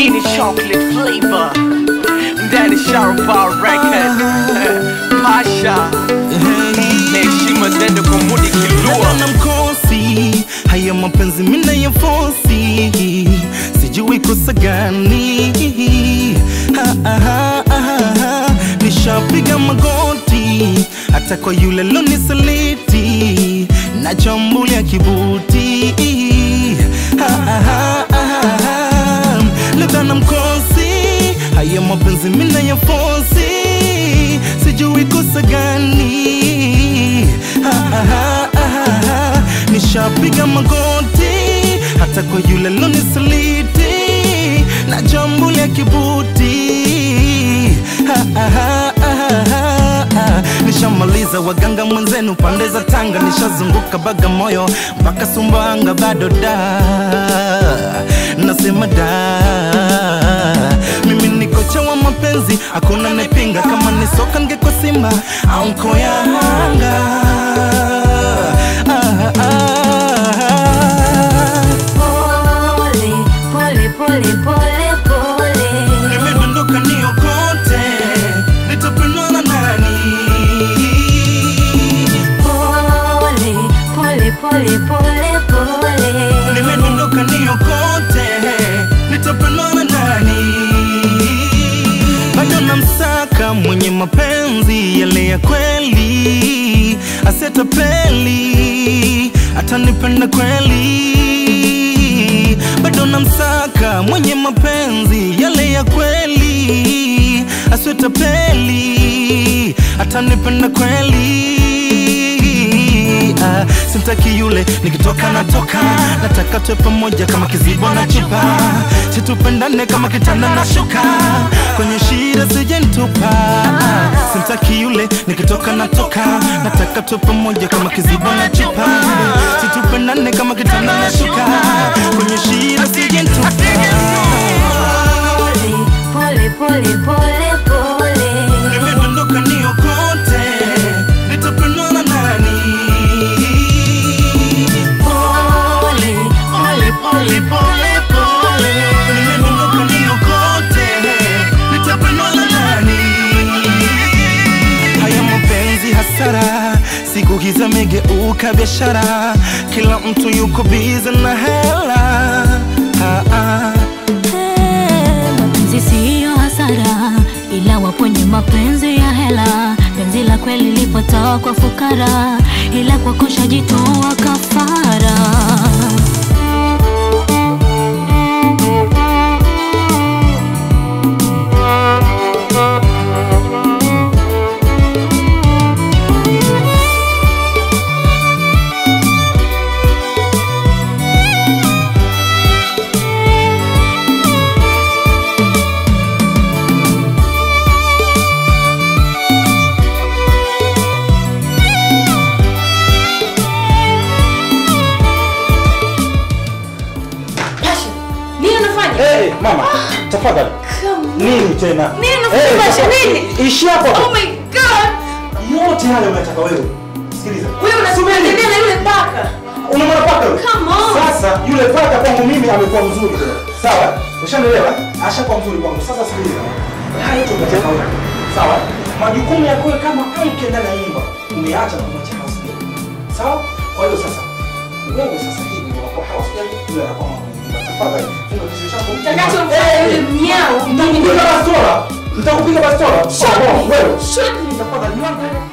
Hii ni chocolate flavor ndani Sharpa record Pasha na heshima zende kwa Mudi Kilua na mkosi haya mapenzi mina ya fosi sijui kosa gani Ha, ha, ha, ha, ha. nishapiga magoti hata kwa yule lonisaliti na chambulia kibuti Ha, ha, ha, ha, ha. labda na mkosi haya mapenzi mina ya fosi sijui kosa gani ha, ha, ha, ha, ha. nishapiga magoti hata kwa yule lonisaliti na jambo la kibuti ha, ha, ha, ha, ha, ha. nishamaliza waganga mwenzenu pande za Tanga, nishazunguka Bagamoyo mpaka Sumbawanga, bado da nasema da mimi ni kocha wa mapenzi, hakuna nepinga. Kama ni soka ngeko Simba au mko Yanga. Ah, ah, ah. Pole, pole, pole, pole, pole. Nimedondoka niokote, nitapendwa na nani? Pole, pole, pole, pole, pole. Nimedondoka niokote, nitapendwa na nani? Bado namsaka mwenye mapenzi yale ya kweli, asetapeli, atanipenda kweli. Bado namsaka mwenye mapenzi yale ya kweli, asetapeli, atanipenda kweli ah, simtaki yule nikitoka natoka nataka tuwe pamoja kama kizibo na chupa situpendane kama kitanda na shuka kwenye shida sijentupa ah, simtaki yule nikitoka natoka nataka tuwe pamoja kama kizibo na chupa situpendane kama kitanda na shuka kwenye shida sijentupa Pole, pole, pole, pole. nimedondoka niokote nitapendwa na nani Pole, pole, pole, pole, pole. Nimedondoka niokote, nitapendwa na nani? Haya mapenzi hasara, siku hizi amegeuka biashara, kila mtu yuko bize na hela. Ah, ah. Eh, Mapenzi siyo hasara, ila waponye mapenzi ya hela. Penzi la kweli lipotoa kwa fukara, ila kwa kosha jitoa kafara. Pasha, nini unafanya? Hey, mama, tafadhali. Come on. Nini tena? Nini unafanya, Eh, Pasha, tafadhali. nini? Ishi hapo. Oh my god! Yote hayo unataka wewe. Sikiliza. Wewe unasubiri na yule paka. Unamwona paka yule? Come on. Sasa yule paka kwangu mimi amekuwa mzuri tena. Sawa? Ushanielewa? Ashakuwa mzuri kwangu. Sasa sikiliza. Haya yote unataka wewe. Sawa? Majukumu yako wewe kama mke ndani ya nyumba umeacha na kumwacha house girl. Sawa? Kwa hiyo sasa wewe sasa hivi unakuwa house girl, yule anakuwa mama nyumba. Tafadhali funga kichwa chako. Utakachomfanya yule mnyao. Nitakupiga bastola. Nitakupiga bastola. Shoot me. Wewe. Shoot me. Tafadhali, niangalie.